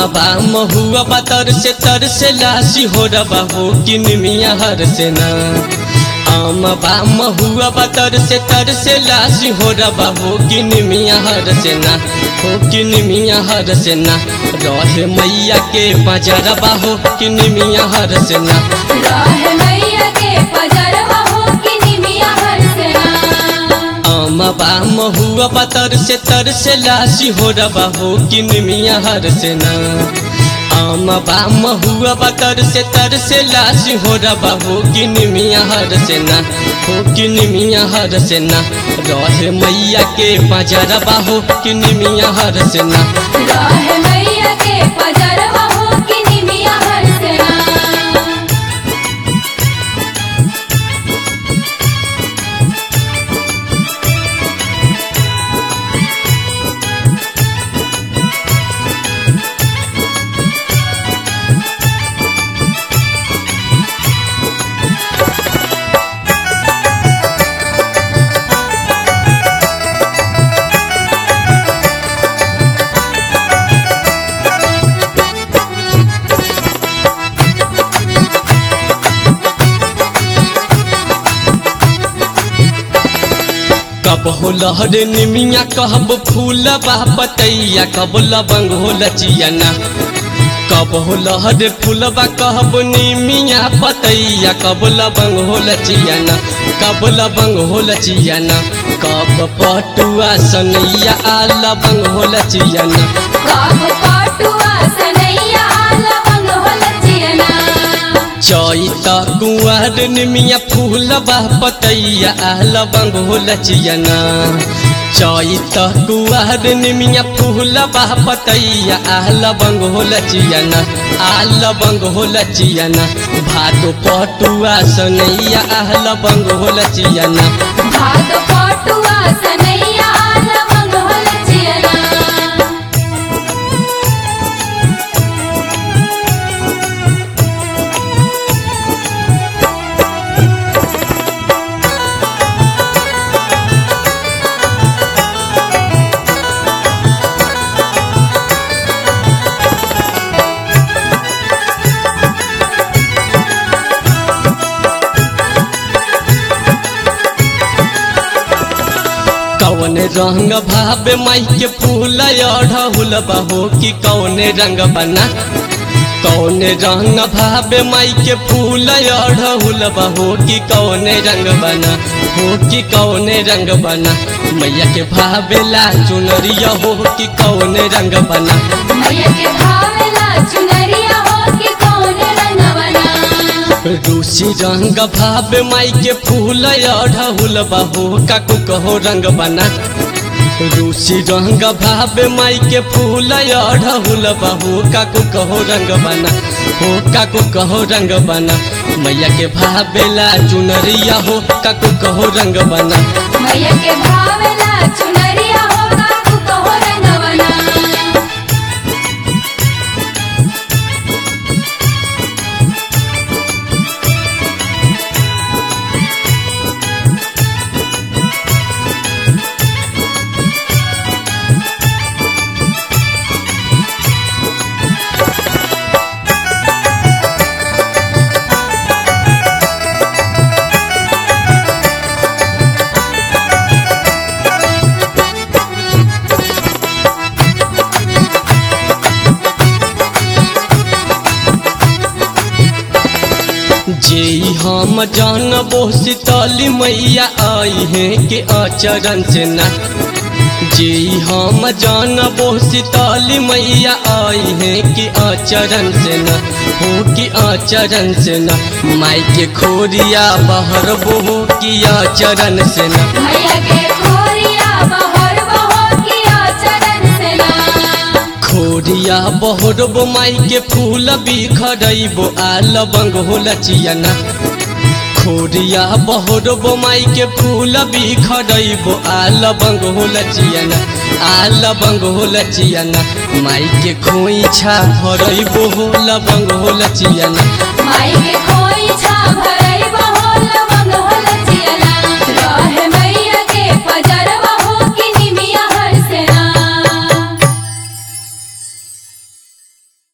बा महुआ बा तर से तर से लासी हो रबा हो कि निमिया हर से ना आम बा महुआ बा तर से तर से लासी हो रबा हो कि निमिया हर से ना हो कि निमिया हर से ना रहे मैया के बजरबा हो कि निमिया हर से ना राह मैया के पजरवा हो कि निमिया हर सेना आम बा महुआ बा तर से तर से लासी हो रबा हो कि निमिया हर से ना आम बा महुआ बा तर से तर से लासी हो रबा हो कि निमिया हर से ना हो कि निमिया हर से ना रहे मैया के बजरबा हो कि निमिया हर से ना राह मैया के पजरवा हो कि निमिया हर सेना कब हो लहर निमिया कहब फूल बा पतैया कब लबंग हो लचियना कब हो लहर फूलबा कहब निमिया पतैया कब लबंग हो लचियना कब लबंग हो लचियना कब पटुआ सनैया आ लबंग हो लचियना काब पाटुआ सनैया लवंग हो लचियना चैत कुंवर निमिया फूलबा पतैया आ लबंग हो लचियना चैत कुंवर निमिया फूलबा पतैया आ लबंग हो लचियना आ लबंग हो लचियना भादो पटुआ सनैया आ लबंग हो लचियना भाद पाटुआ सनैया लवंग हो लचियना कौन रंग भावे माई के फूल अढ़हुल बहो कि कौन रंग बना कौन रंग भावे माई के फूल अढ़हुल बहो कि कौन रंग बना हो कि कौन रंग बना मैया के भावेला चुनरिया हो कि कौन रंग बना मैया के भावेला चुनरिया हो कि कौन रंगवना रूसी रंग भावे माई के फूल अढ़हुल बहो काकू कहो रंग बना रूसी रंग भावे माई के फूल अढ़हुल बहो काकू कहो रंग बना हो काकू कहो रंग बना मैया के भावेला चुनरिया हो काकू कहो रंग बना मैया के भावेला चुनरिया हो काकू कहो रंगवना जे हम जानबो शीतली मैया आई है के आचरण से ना जे हम जानबो शीतली मैया आई है कि आचरण से न हो कि आचरण से न माई के खोरिया बहर हो कि आचरण से न मैया के खोरिया बहर बहो किया चरण से ना खोरिया बहरबो माई के फूल बिखरैबो आ लबंग हो लचियना खोरिया बहरबो माई के फूल बिखरैबो आ लबंग हो लचियना आ लबंग हो लचियना माई के खोइछा भरैबो हो लबंग हो लचियना माई के खो